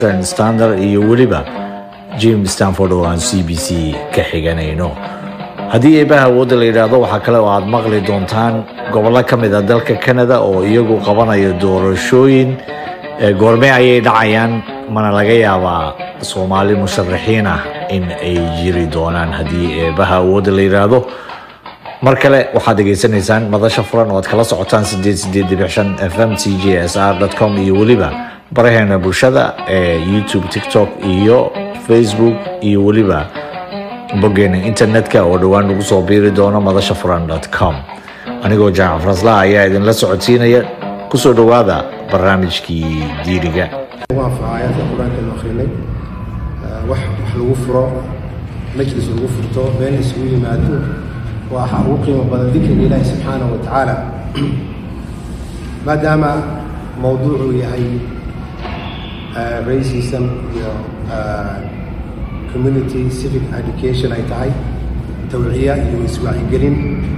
standard iyo weliba jim stanford oo aan c b c ka xiganayno haddii eebaha awoodda la yidhaahdo waxaa kale oo aad maqli doontaan gobollo ka mid a dalka canada oo iyagu qabanaya doorashooyin goorme ayay dhacayaan mana laga yaabaa soomaali musharaxiin ah in ay jiri doonaan haddii eebaha awoodda la yidhaahdo mar kale waxaad dhegaysanaysaan madasha furan oo aad kala socotaan f m c j s r com iyo weliba baraheena bulshada ee youtube tiktok iyo facebook iyo weliba boggeena internetka oo dhowaan lagu soo biiri doono madasha furan com anigoo jaamac farasla ayaa idinla socodsiinaya kusoo dhowaada barnaamijkii diiriga aayaadka qur-aanka akrinay wax lagu furo majlis lagu furto been isugu yimaado waxa ugu qiimo badan dikriga ilaahi subxaanahu wa tacaala maadaama mowduucuu yahay racism iyo community civic education ay tahay tawciya iyo iswacyigelin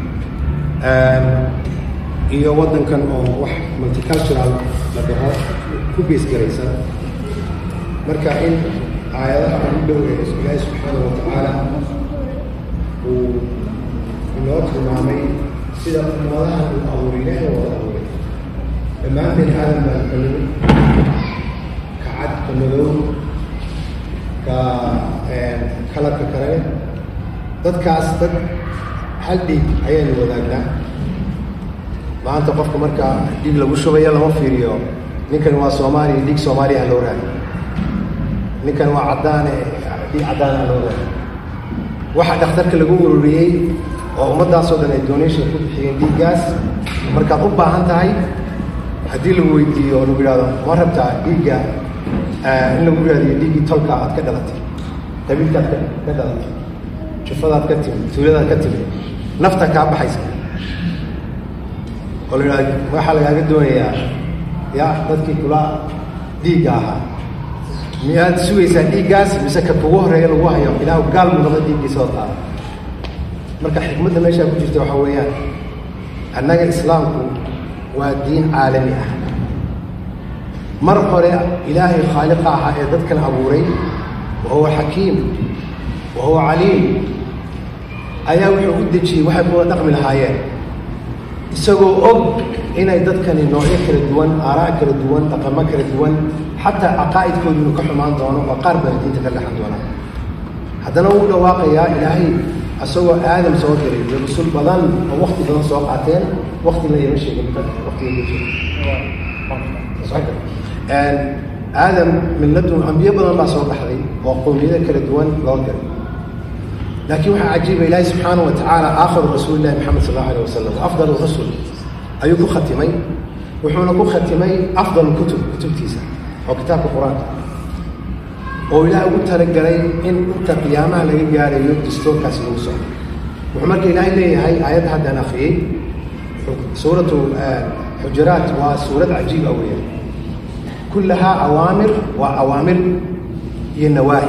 iyo waddankan oo wax multicultural la dhaho ku geesgaraysan marka in aayadaha ugu dhow ee ilaahi subxaanahu wa tacaala uu inoo tilmaamay sida ummadaha uu abuuray ilaahay wada abuuray dhammaanteen aadan baan ka nimid ka cad ka madow ka kalarka kale dadkaas dad hal dhiig ayaanu wadaagnaa maanta qofka marka dhiig lagu shubaya lama fiiriyo ninkan waa soomaaliya dhiig soomaaliya ha loo raadi ninkan waa caddaane dhiig caddaan ha loo raadi waxa dhakhtarka lagu ururiyey oo ummaddaasoo dhan ay donation ku bixiyeen dhiiggaas markaad u baahan tahay haddii lagu weydiiyo oo lagu yidhahdo ma rabtaa dhiigga in lagu raadiyo dhiiggii tolka aad ka dhalatay qabiilkaad ka dhalatay jufadaad ka timid tuuladaad ka timid nafta kaa baxaysa oo la yidhahdo waxaa lagaaga doonayaa ya dadkii kula dhiigga ahaa miyaad sugaysaa dhiiggaas mise ka kugu horeeya lagu hayo ilaahu gaal buu noqda dhiiggiisa oo taala marka xikmadda meeshaa ku jirta waxaa weeyaan annaga islaamku waa diin caalami ah mar hore ilaahay khaaliqa ahaa ee dadkan abuuray wa huwa xakiim wa huwa caliim ayaa wuxuu u dejiyey waxay kuwa dhaqmi lahaayeen isagoo og inay dadkani noocyo kala duwan aaraa kala duwan dhaqamo kala duwan xataa caqaa'idkoodu inuu ka xumaan doono oo qaar baa diinta ka dhexan doonaa haddana wuu dhawaaqayaa ilaahay isagoo aadam soo diray iyo rusul badan oo wakti badan soo qaateen waktina ima sheegin watiga aadam milladun ambiyo badan baa soo baxday oo qowmiyada kala duwan loo diray laakiin waxaa cajiiba ilaahi subxaanahu wa tacaala aakhiru rasuulillahi maxamed sal allahu alayh wasalam afdal rusul ayuu ku khatimay wuxuuna ku khatimay afdal kutub kutubtiisa oo kitaabka qur-aanka oo ilaah ugu talagalay in inta qiyaamaha laga gaarayo dastoorkaasi lagu socdo wuxuu marka ilaahay leeyahay aayadda haddaan akriyey suuratu xujuraat waa suurad cajiib ah weeyaan kullahaa awaamir waa awaamir iyo nawaahi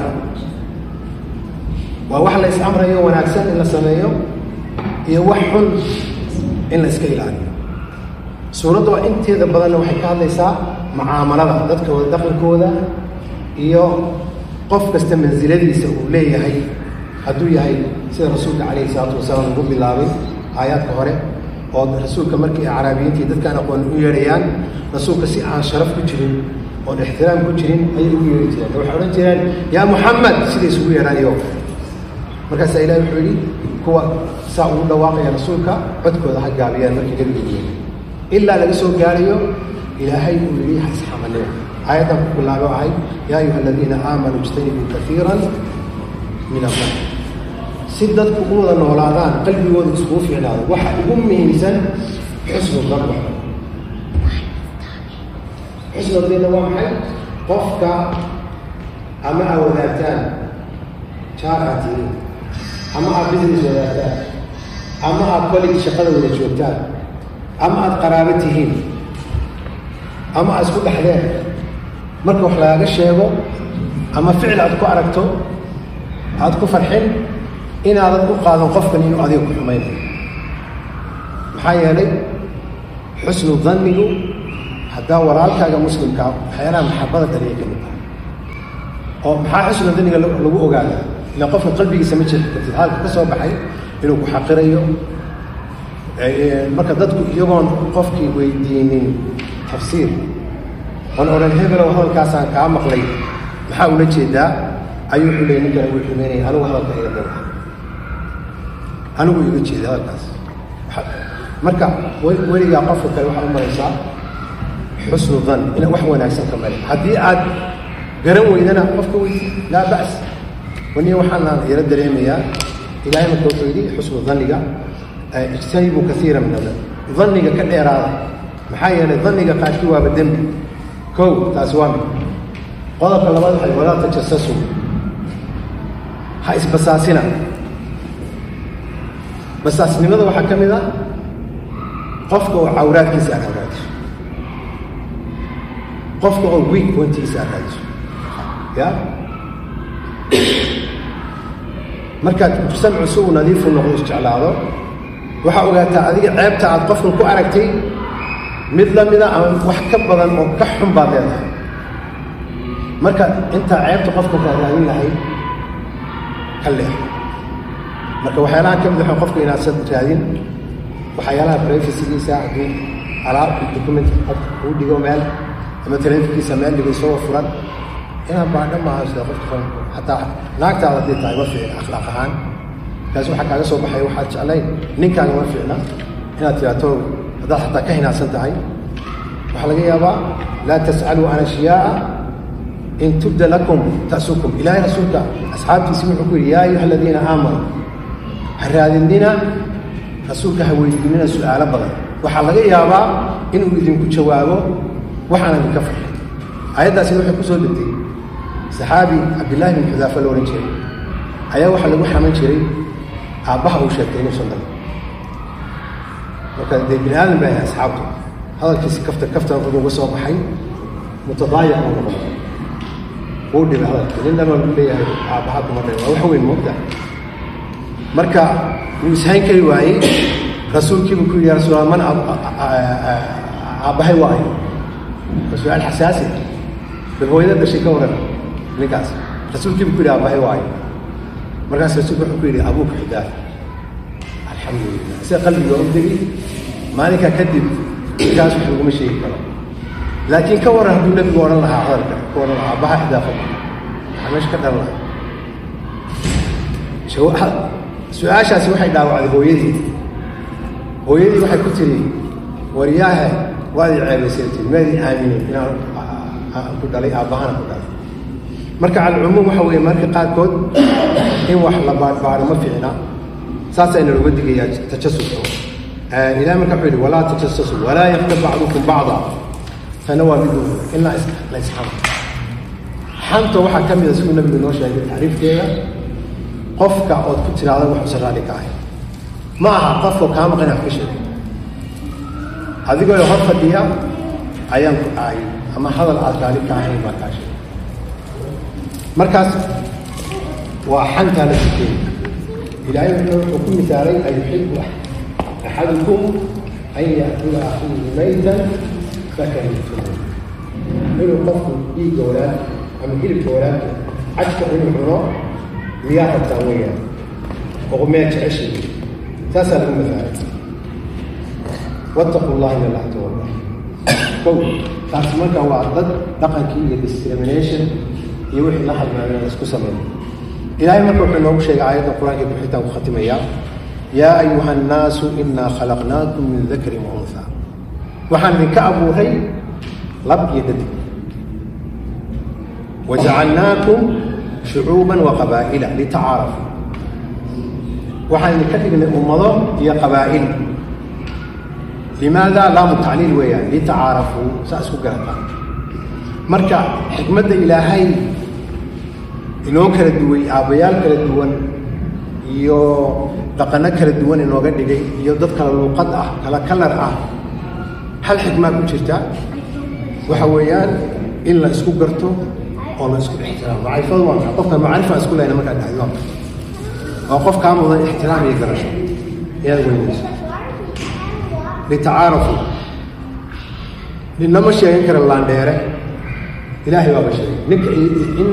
waa wax la is-amrayo wanaagsan in la sameeyo iyo wax xun in la iska ilaaliyo suuradda waa inteeda badanna waxay ka hadlaysaa mucaamalada dadkooda dhaqankooda iyo qof kasta mansiladiisa uu leeyahay hadduu yahay sida rasuulka calayhi salaatu wasalaam lagu bilaabay aayaadka hore oo rasuulka markii caraabiyiintii dadkaan aqoon u yeedhayaan rasuulka si aan sharaf ku jirin oon ixtiraam ku jirin ayay ugu yeedhi jireen waxay odhan jireen yaa muxamed siday isugu yeedhaanyo markaasaa ilahi wuxuu yidhi kuwa saa ugu dhawaaqaya rasuulka codkooda ha gaabiyaan markii nabigu yeedhi ilaa laga soo gaarayo ilaahay uu yidhi hasxamanimo aayaddan ku bilaabo ahay yaa ayuha aladiina aamanuu ijtanibuu kaiira min allah si dadku u wada noolaadaan qalbigooda iskugu fiicnaado waxa ugu muhiimsan xusnu danba xusnu danna waa maxay qofka ama aa wadaagtaan jaar aad tihiin ama aad business wadaagtaan ama aad college shaqada wada joogtaan ama aad qaraabo tihiin ama aad isku dhexdeen marka wax lagaaga sheego ama ficil aad ku aragto aad ku farxin inaadan u qaadan qofkan inuu adiga ku xumaynayo maxaa yeelay xusnu dannigu haddaa walaalkaaga muslimkaa waxyaalaha maxabada dhaliya ka mid ah oo maxaa xusna daniga lagu ogaada ila qofka qalbigiisa ma jiri kartid hadalka ka soo baxay inuu ku xaqirayo marka dadku iyagoon qofkii weydiinin tafsiir oon odhan hebelow hadalkaasaan kaa maqlay maxaa ula jeedaa ayuu wuxuu leeyay ninkan wuu xumeynaya anigu hadalka iga daba anigu iga jeeda hadalkaas marka weligaa qofka kale waxaad u maraysaa xusnu dan ina wax wanaagsan ka male haddii aad garan weydana qofka weydi laa ba's waniya waxaanaan yaro dareemayaa ilahay marka wuxuu yidhi xusnu daniga ijtanibuu kaiira min adan daniga ka dheeraada maxaa yeelay daniga qaarkii waaba dembi kow taasi waa mid qodobka labaad waxay walaa tajasasu ha isbasaasina basaasnimada waxaa ka mid a qofka oo cawraadkiisa aad hagaadiso qofka oo wiig wantigiisa aad hagaadiso ya markaad samcu si uu nadiifu noqdo isjeclaado waxaa ogaataa adiga ceebta aad qofkan ku aragtay mid la mida ama wax ka badan oo ka xun baad leedahay marka intaa ceebta qofka ku raadin lahayd ka leex marka waxyaalaha ka mid waxa qofka inaadsan raadin waxyaalaha privacygiisa hadduu alaab document qofka kuu dhigo meel ama telefonkiisa meel dhigo isagoo furan inaan baadho maaha sida qofka xataa naagtaada haddii tahay ma fiicna akhlaaq ahaan kaas waxaa kaaga soo baxay waxaad jeclayn ninkaaga ma fiicna inaad tiraato haddaad xataa ka hinaadsan tahay waxaa laga yaabaa laa tas'aluu can ashyaaa in tubda lakum ta'sukum ilaahay rasuulka asxaabtiisi wuxuu ku yidhi yaa ayuha aladiina aamanuu ha raadinina rasuulka ha weydiinina su'aalo badan waxaa laga yaabaa inuu idinku jawaabo waxaan idinka farxay aayaddaasina waxay ku soo degtay saxaabi cabdillaahi bin xudaafa la odhan jiray ayaa waxaa lagu xaman jiray aabbaha uu sheegtay inuusan dhalin marka dee bini aadan baa yahay asxaabtu hadalkiisi kafta kaftan wuxuu uga soo baxay mutadaayic uu noqday wuu dhibay hadalkii nin dhan buu leeyahay aabbaha kuma dhalin waa wax weyn moogta marka wuu ishayn kari waayey rasuulkiibuu ku yidhi ya rasuul man aabbahay waayo waa su-aal xasaasi bal hooyada dhashay ka waran ninkaas rasuulkiibuu ku yidhi aabbahay waayo markaas rasuulku wuxuu ku yidhi abuuka xidaaf alxamdulilah sida qalbiga u degi maalinkaa kadib ninkaas wax laguma sheegi karo laakiin ka waran hadduu nebigu odhan lahaa hadalka ka odhan lahaa aabbaha xidaafa maxaa meesha ka dhalan lahaa su-aashaasi waxay dhaawacday hooyadii hooyadii waxay ku tiri waryaahe waad i ceebaysay tii maadii aaminin inaan ku dhalay aabbahana ku dhalay marka calcumuum waxa weeye marka qaarkood in wax la baadhbaadho ma fiicna saasayna looga digayaa tajasuska ilahi marka wuxuu yidhi walaa tajasasu walaa yaktab bacdukum bacda tana waa mid in la la isxamo xanta waxaa ka mida siduu nabigu noo sheegay tacriifkeeda qofka ood ku tiraada waxuusan raalli ka ahay ma aha qofka kaa maqan wax ka sheegay adigoo hor fadhiya ayaan ku ahay ama hadal aad raalli ka ahayn baa kaa sheegay markaas waa xantaa la sikeeyey ilaahay wuxuu ku misaalay an yuxibu axadukum an yaakula akhiihi maytan fakarihtum inuu qofku dhiigga walaad ama hilibka walaadka cajka inuu cuno miyaa rabtaa weeyaan oo meel jeceshay saasaa lagu masaalay wattaqu llaha ina allaha tawalla kow taas marka waa dad dhaqankii iyo discrimination iyo wixii la halmaamay la isku sameeyo ilaahay marka wuxuu noogu sheegay aayadda qur-aanka buxitaan ku khatimayaa yaa ayuha annaasu inaa khalaqnaakum min dakarin wa unha waxaan idinka abuuray lab iyo dadig wajacalnaakum shucuuban wa qabaa'ila litacaarafu waxaan idinka dhignay ummado iyo qabaa'il limaada laamu tacliil weeyaan litacaarafuu saa isku garataan marka xikmadda ilaahay inoo kala duway aabbayaal kala duwan iyo dhaqano kala duwan inooga dhigay iyo dad kala luuqad ah kala kalar ah hal xikmaa ku jirta waxa weeyaan in la isku garto oo la isku ixtiraamo macrifadu waa maxay qofka macrifaan isku lehna markaad dhahdo waa maxay waa qof kaa mudan ixtiraam iyo garasho inaad weynayso litacaarafu ninama sheegan kara laandheere ilaahay baaba sheegay ninka